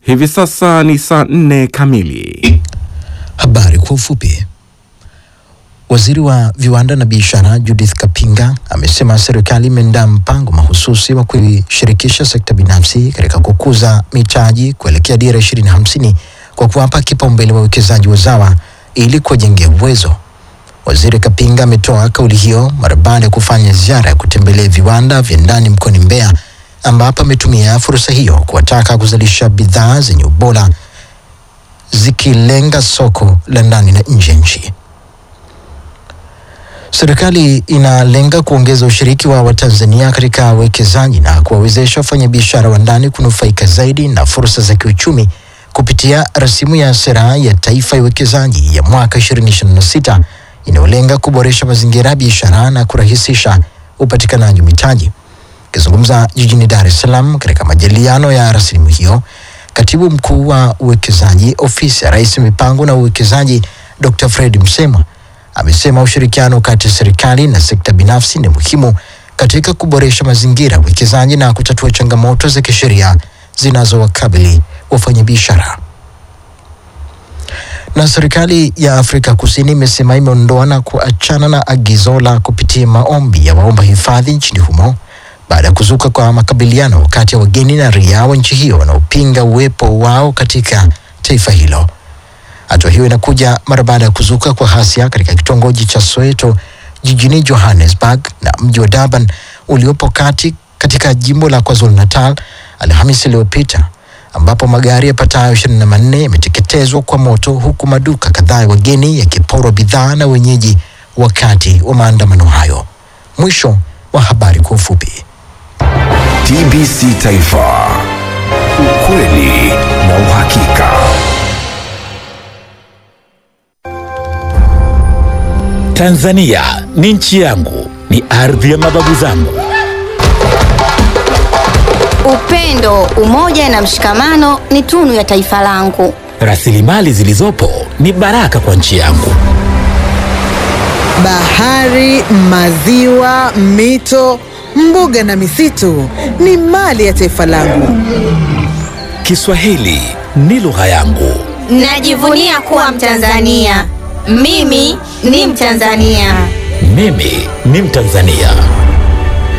Hivi sasa ni saa nne kamili. Habari kwa ufupi. Waziri wa viwanda na biashara Judith Kapinga amesema serikali imeandaa mpango mahususi wa kuishirikisha sekta binafsi katika kukuza mitaji kuelekea dira 2050 kwa kuwapa kipaumbele wawekezaji wazawa ili kuwajengea uwezo. Waziri Kapinga ametoa kauli hiyo mara baada ya kufanya ziara ya kutembelea viwanda vya ndani mkoani Mbeya, ambapo ametumia fursa hiyo kuwataka kuzalisha bidhaa zenye ubora zikilenga soko la ndani na nje ya nchi. Serikali inalenga kuongeza ushiriki wa Watanzania katika uwekezaji na kuwawezesha wafanyabiashara wa ndani kunufaika zaidi na fursa za kiuchumi kupitia rasimu ya sera ya taifa ya uwekezaji ya mwaka 2026 inayolenga kuboresha mazingira ya biashara na kurahisisha upatikanaji wa mitaji. Akizungumza jijini Dar es Salaam katika majadiliano ya rasimu hiyo, katibu mkuu wa uwekezaji ofisi ya Rais mipango na uwekezaji Dr. Fred Msemwa amesema ushirikiano kati ya serikali na sekta binafsi ni muhimu katika kuboresha mazingira ya uwekezaji na kutatua changamoto za kisheria zinazowakabili wafanyabiashara. Na serikali ya Afrika Kusini imesema imeondoa na kuachana na agizo la kupitia maombi ya waomba hifadhi nchini humo baada ya kuzuka kwa makabiliano kati ya wageni na raia wa nchi hiyo wanaopinga uwepo wao katika taifa hilo. Hatua hiyo inakuja mara baada ya kuzuka kwa ghasia katika kitongoji cha Soweto jijini Johannesburg na mji wa Durban uliopo kati katika jimbo la KwaZulu Natal Alhamisi iliyopita ambapo magari yapatayo ishirini na manne yameteketezwa kwa moto huku maduka kadhaa ya wageni yakiporwa bidhaa na wenyeji wakati wa maandamano hayo. Mwisho wa habari kwa ufupi. TBC Taifa, ukweli na uhakika. Tanzania ni nchi yangu, ni ardhi ya mababu zangu. Upendo, umoja na mshikamano ni tunu ya taifa langu. Rasilimali zilizopo ni baraka kwa nchi yangu. Bahari, maziwa, mito, mbuga na misitu ni mali ya taifa langu. Kiswahili ni lugha yangu. Najivunia kuwa Mtanzania. Mimi ni Mtanzania. Mimi ni Mtanzania.